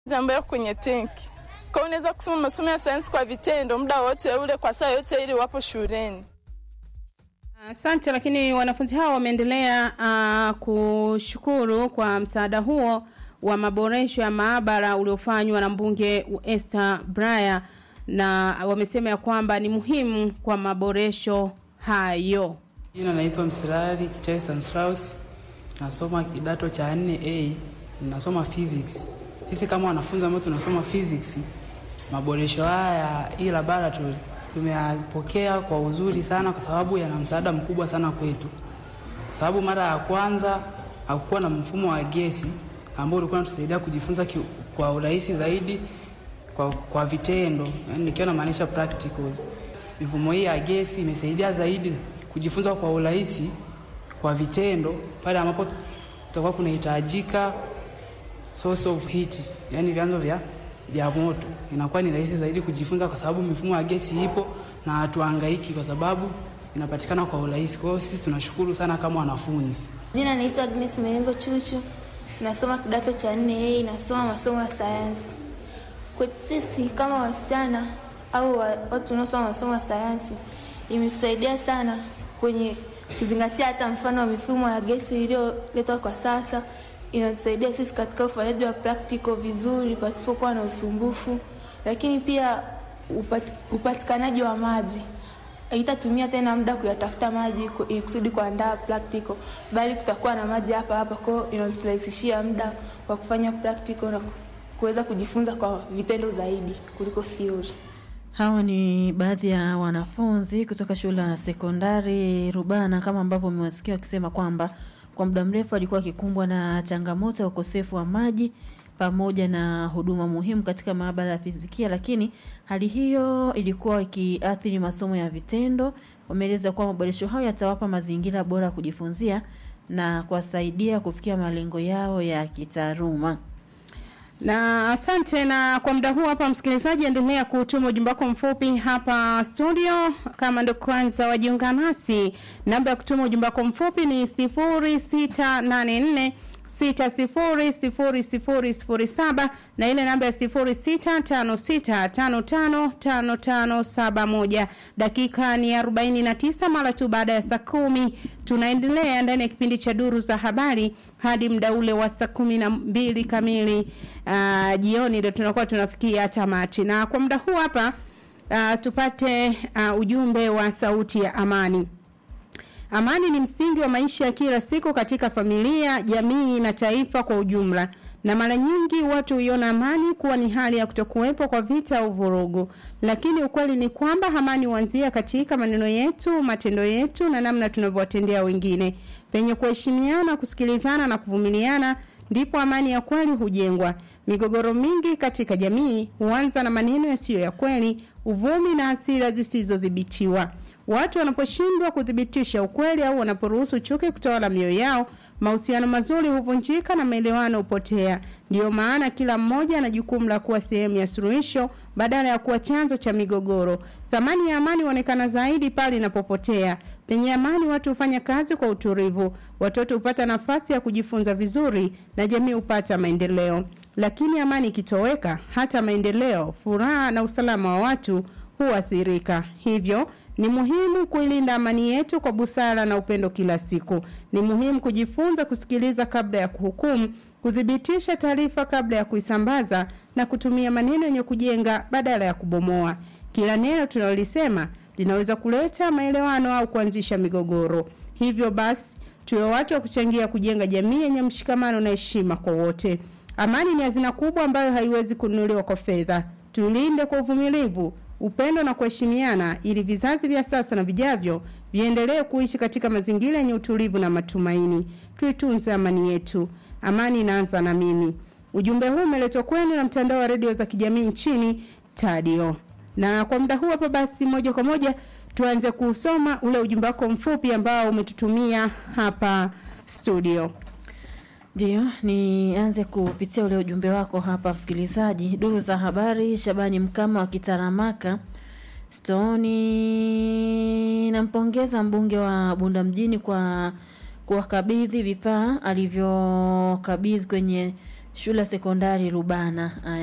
ambayo kwenye tenki. Kwa hiyo unaweza kusoma masomo ya sayansi kwa vitendo muda wote ule kwa saa yote ili wapo shuleni. Asante. Lakini wanafunzi hao wameendelea uh, kushukuru kwa msaada huo wa maboresho ya maabara uliofanywa na mbunge Esther Braya, na wamesema ya kwamba ni muhimu kwa maboresho hayo. Jina naitwa Msirari Kichai Stanislaus, nasoma kidato cha 4A, nasoma physics. Sisi kama wanafunzi ambao tunasoma physics, maboresho haya hii laboratory tumeyapokea kwa uzuri sana, kwa sababu yana msaada mkubwa sana kwetu, kwa sababu mara ya kwanza hakukuwa na mfumo wa gesi ambao ulikuwa unatusaidia kujifunza ki, kwa urahisi zaidi kwa, kwa vitendo, yani nikiwa namaanisha practicals. Mifumo hii ya gesi imesaidia zaidi kujifunza kwa urahisi kwa vitendo pale ambapo kutakuwa kunahitajika source of heat, yani vyanzo vya, vya moto, inakuwa ni rahisi zaidi kujifunza kwa sababu mifumo ya gesi ipo na hatuhangaiki kwa sababu inapatikana kwa urahisi. Kwa hiyo sisi tunashukuru sana kama wanafunzi. Jina naitwa Agnes Melengo Chuchu, nasoma kidato cha 4A, nasoma masomo ya sayansi. Kwetu sisi kama wasichana au watu wanaosoma masomo ya sayansi imetusaidia sana kwenye kuzingatia hata mfano wa mifumo ya gesi iliyoletwa kwa sasa. Inatusaidia sisi katika ufanyaji wa practical vizuri pasipokuwa na usumbufu, lakini pia upat, upatikanaji wa maji haitatumia tena muda kuyatafuta maji kusudi kuandaa practical, bali kutakuwa na maji hapa hapa. Kwa hiyo inaturahisishia muda wa kufanya practical na kuweza kujifunza kwa vitendo zaidi kuliko theory. Hawa ni baadhi ya wanafunzi kutoka shule ya sekondari Rubana, kama ambavyo umewasikia wakisema kwamba kwa muda mrefu alikuwa akikumbwa na changamoto ya ukosefu wa maji pamoja na huduma muhimu katika maabara ya fizikia, lakini hali hiyo ilikuwa ikiathiri masomo ya vitendo. Wameeleza kuwa maboresho hayo yatawapa mazingira bora ya kujifunzia na kuwasaidia kufikia malengo yao ya kitaaluma. Na asante. Na kwa muda huu hapa, msikilizaji, endelea kutuma ujumbe wako mfupi hapa studio. Kama ndo kwanza wajiunga nasi, namba ya kutuma ujumbe wako mfupi ni sifuri sita nane nne sita sifuri sifuri sifuri sifuri saba na ile namba ya sifuri sita tano sita tano tano tano tano saba moja. Dakika ni arobaini na tisa mara tu baada ya saa kumi. Tunaendelea ndani ya kipindi cha duru za habari hadi muda ule wa saa kumi na mbili kamili uh, jioni ndio tunakuwa tunafikia tamati, na kwa muda huu hapa uh, tupate uh, ujumbe wa sauti ya amani. Amani ni msingi wa maisha ya kila siku katika familia, jamii na taifa kwa ujumla. Na mara nyingi watu huiona amani kuwa ni hali ya kutokuwepo kwa vita au vurugu, lakini ukweli ni kwamba amani huanzia katika maneno yetu, matendo yetu na namna tunavyowatendea wengine. Penye kuheshimiana, kusikilizana na kuvumiliana, ndipo amani ya kweli hujengwa. Migogoro mingi katika jamii huanza na maneno yasiyo ya kweli, uvumi na hasira zisizodhibitiwa. Watu wanaposhindwa kuthibitisha ukweli au wanaporuhusu chuki kutawala mioyo yao, mahusiano mazuri huvunjika na maelewano hupotea. Ndiyo maana kila mmoja ana jukumu la kuwa sehemu ya suluhisho badala ya kuwa chanzo cha migogoro. Thamani ya amani huonekana zaidi pale inapopotea. Penye amani, watu hufanya kazi kwa utulivu, watoto hupata nafasi ya kujifunza vizuri na jamii hupata maendeleo. Lakini amani ikitoweka, hata maendeleo, furaha na usalama wa watu huathirika. Hivyo ni muhimu kuilinda amani yetu kwa busara na upendo kila siku. Ni muhimu kujifunza kusikiliza kabla ya kuhukumu, kuthibitisha taarifa kabla ya kuisambaza na kutumia maneno yenye kujenga badala ya kubomoa. Kila neno tunalolisema linaweza kuleta maelewano au kuanzisha migogoro. Hivyo basi, tuwe watu wa kuchangia kujenga jamii yenye mshikamano na heshima kwa wote. Amani ni hazina kubwa ambayo haiwezi kununuliwa kwa fedha. Tuilinde kwa uvumilivu, upendo na kuheshimiana ili vizazi vya sasa na vijavyo viendelee kuishi katika mazingira yenye utulivu na matumaini. Tuitunze amani yetu. Amani inaanza na mimi. Ujumbe huu umeletwa kwenu na mtandao wa redio za kijamii nchini Tadio. Na kwa muda huu hapa basi, moja kwa moja tuanze kusoma ule ujumbe wako mfupi ambao umetutumia hapa studio. Ndio, nianze kupitia ule ujumbe wako hapa msikilizaji. Duru za habari, Shabani Mkama wa Kitaramaka Stoni, nampongeza mbunge wa Bunda mjini kwa kuwakabidhi vifaa alivyokabidhi kwenye shule ya sekondari Rubana. Aya.